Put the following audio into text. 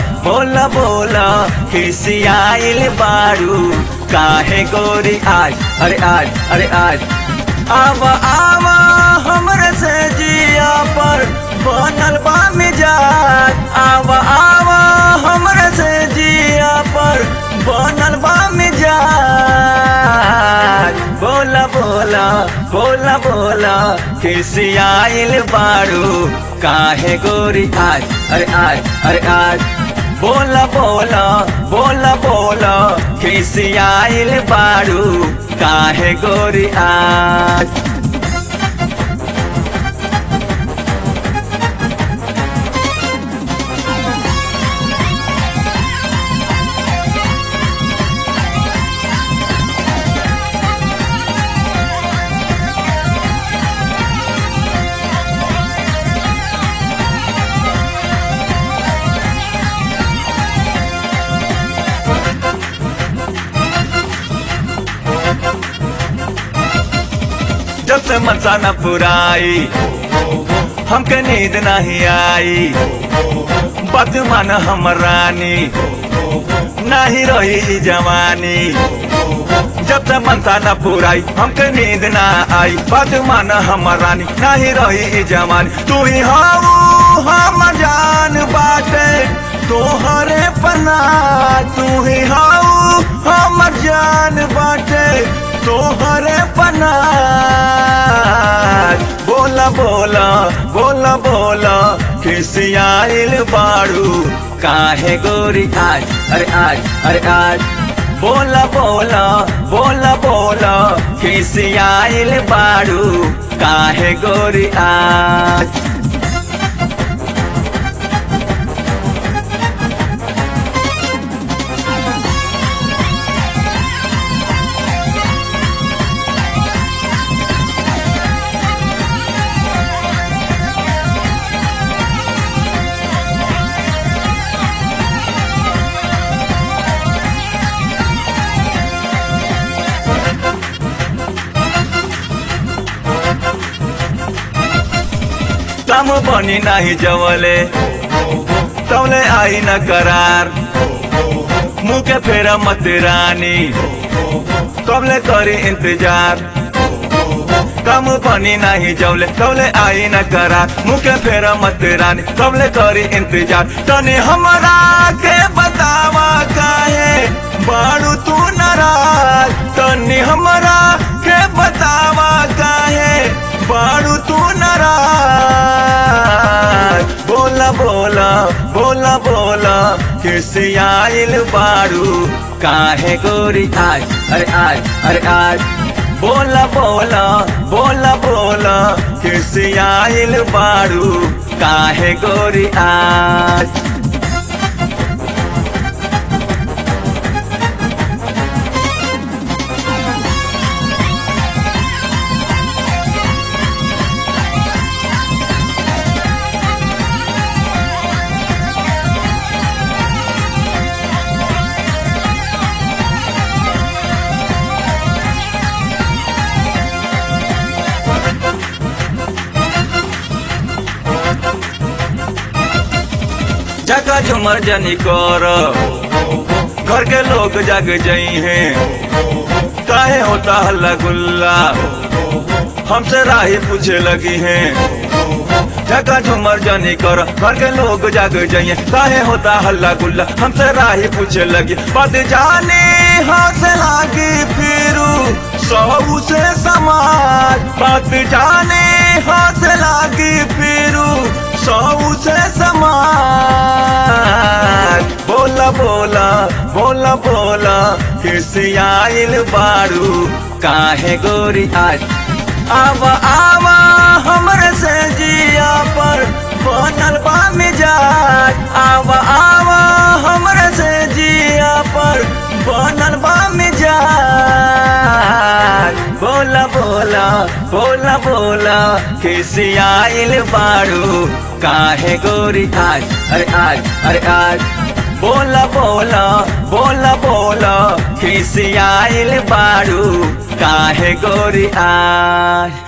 बोला बोला खिसियाइल बारू काहे गोरी आज अरे आज अरे आज आवा आवा हमरे से जिया पर बनल बा मिजाज आवा आवा हमरे से जिया पर बनल बा मिजाज बोला बोला बोला बोला खिसियाइल बारू काहे गोरी आज अरे आज अरे आज बोला बोला बोला बोला खिसियाइल बारू काहे गोरी आज जब से मनसा न पुराई हमके नींद नहीं आई बात मान हम रानी नहीं रही ई जवानी जब से मनसा न पुराई हमके नींद ना आई बात मान हम रानी नहीं रही ई जवानी तू ही हाऊ हम जान बाटे तोहरे पना तू ही हाऊ हम जान बाटे तोहरे पना बोला बोला बोला बोला खिसियाइल बाड़ू काहे गोरी आज अरे आज अरे आज बोला बोला बोला बोला खिसियाइल बाड़ू काहे गोरी आज काम बनी नाही जवले तवले आई न करार मुँह के फेरा मत रानी कबले करी इंतजार कम बनी नहीं जवले तवले आई न करार मुँह के फेरा मत रानी कबले करी इंतजार तने हमरा के बतावा काहे बाड़ू तू नाराज तनी हमरा के बतावा काहे बाड़ू तू नाराज बोला बोला बोला बोला खिसियाइल बाड़ू काहे गोरी आज अरे आज अरे आज बोला बोला बोला बोला खिसियाइल बाड़ू काहे गोरी आज जगह झुमर जनी कर घर के लोग जग जई हैं काहे होता हल्ला गुल्ला हमसे राही पूछे लगी हैं जगह झुमर जनी कर घर के लोग जग जाइए काहे होता हल्ला गुल्ला हमसे राही पूछे लगी बात जाने हाथ लागी फिरू सऊ से समाज बात जाने हाथ लागी फिरू सऊ से समाज बोला बोला बोला बोला खिसियाइल बारू काहे गोरी आज आवा आवा हमरे से जिया पर बनल बा मिजाज आवा आवा हमरे से जिया पर बनल बा मिजाज बोला बोला बोला बोला खिसियाइल बारू काहे गोरी आज अरे आज अरे आज बोला बोला बोला बोला खिसियाइल बारू काहे गोरी आज